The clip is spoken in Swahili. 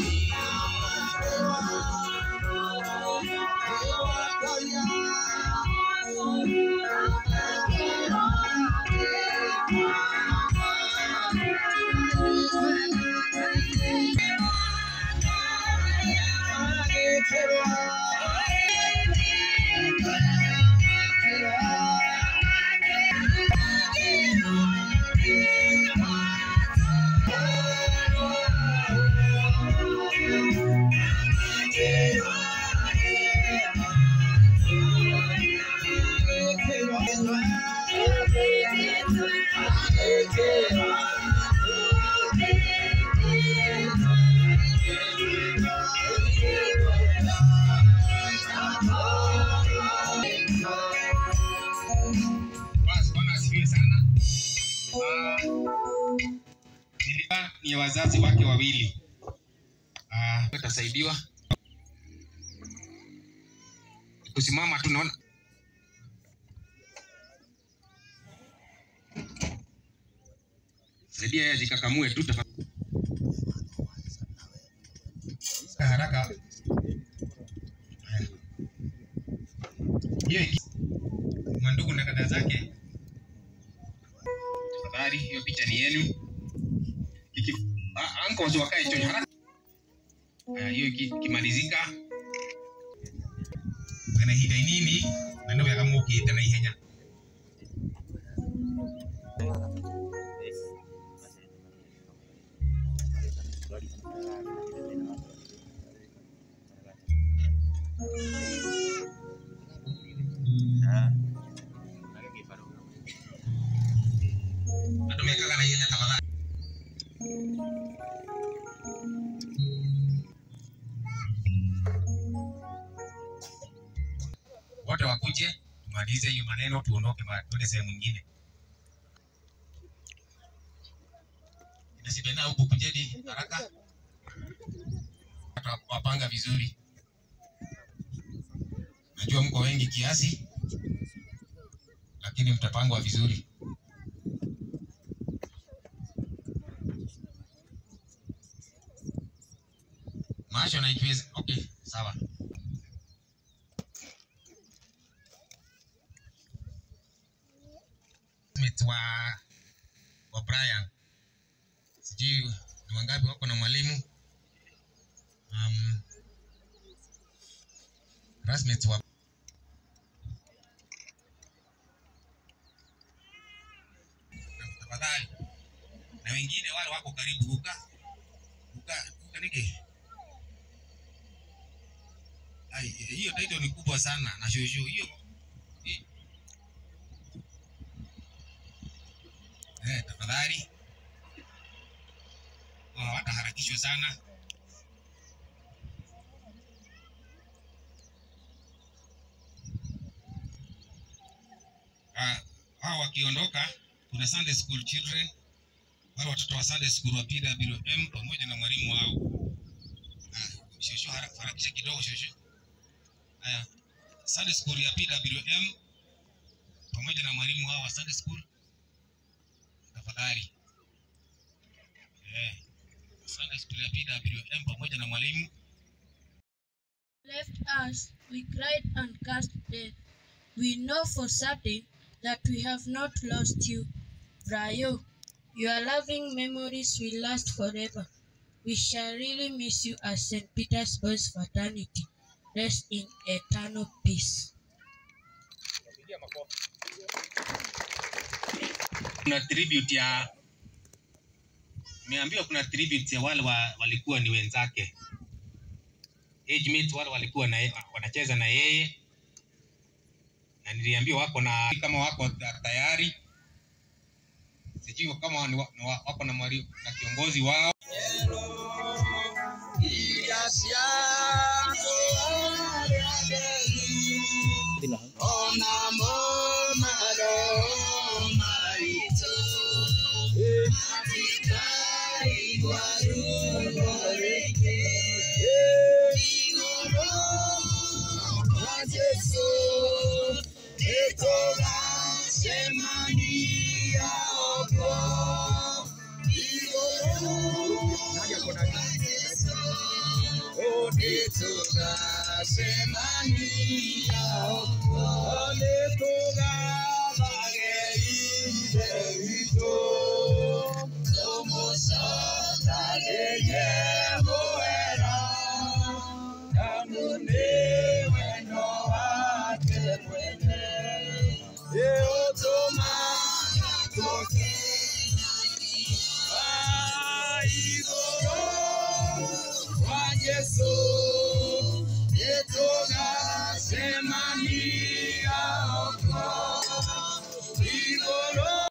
Basi Bwana asifiwe sana. Ah, nilikuwa ni wazazi wake wawili. Ah, utasaidiwa kusimama tu, naona saidia yeye ajikakamue tu tafadhali. haraka. Haya. Hiyo iki- mwandugu na dada zake tafadhali, hiyo picha ni yenu. Iki, a- uncles wakae chonjo haraka. Haya, hiyo iki- ikimalizika kana ihinda inini na nä wega må kä te na ihenya andå mekaga na ihenya tafadhali wote wakuje tumalize hiyo maneno tuondoke ma- tuende sehemu nyingine nasibena huku kujeni haraka Watu wapanga vizuri najua mko wengi kiasi lakini mtapangwa vizuri maasho naichweza okay sawa classmates wa wa Brian, sijui ni wangapi wako na mwalimu um, classmates wa tafadhali, na wengine wale wako karibu kuka kuka kuka nige Ai, hiyo title ni kubwa sana na shosho hiyo hi- eh, tafadhali Wao wataharakishwa sana. Ah, hao wakiondoka, kuna Sunday school children, wale watoto wa Sunday school wa PWM pamoja na mwalimu wao. Ah, shosho hara- harakisha kidogo shosho. Haya, Sunday school ya PWM pamoja na mwalimu wao wa Sunday school, tafadhali. Eh, Sunday school ya PWM pamoja na mwalimu left us, we cried and cast death. We know for certain that we have not lost you, Brayo. Your loving memories will last forever. We shall really miss you as St. Peter's Boys Fraternity. Rest in eternal peace. kuna tribute ya nimeambiwa kuna tribute ya wale wa, walikuwa ni wenzake age mates wale walikuwa na, ye- wanacheza na yeye na niliambiwa wako na kama wako ta- tayari sijui kama ni wa, ni wa, wako na, mwali, na kiongozi wao Nĩtũgathage ithe witũ